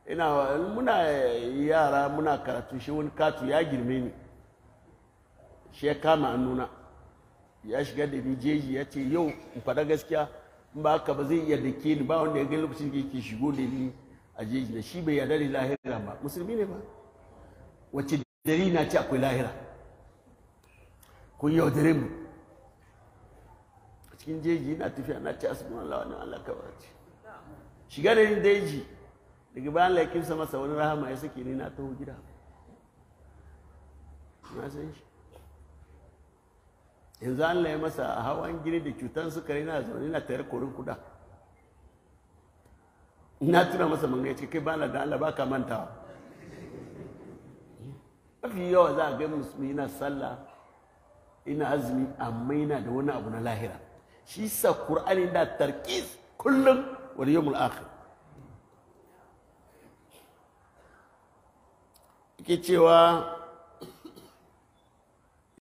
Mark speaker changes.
Speaker 1: ina muna yara muna karatu shi wani katu ya girme ni shi ya kama hannuna ya shiga da ni jeji ya ce yau in faɗa gaskiya in ba haka ba zai iya da ke ni ba wanda ya ga lokacin da yake shigo da ni a jeji da shi bai yarda da lahira ba musulmi ne ba wacce dari na ce akwai lahira kun yaudare mu a cikin jeji na tafiya na ce asibin Allah wani Allah ka ce shiga da ni daji daga bayan laikinsa masa wani rahama ya sake ni na taho gida na san shi yanzu Allah ya masa a hawan gini da cutar sukari na zaune na tayar korin kuda na tuna masa manga ya ce kai bana da Allah baka mantawa mafi yawa za a ga musulmi yana sallah ina azumi amma yana da wani abu na lahira shi sa qur'ani da tarkis kullum wal yawmul akhir yake cewa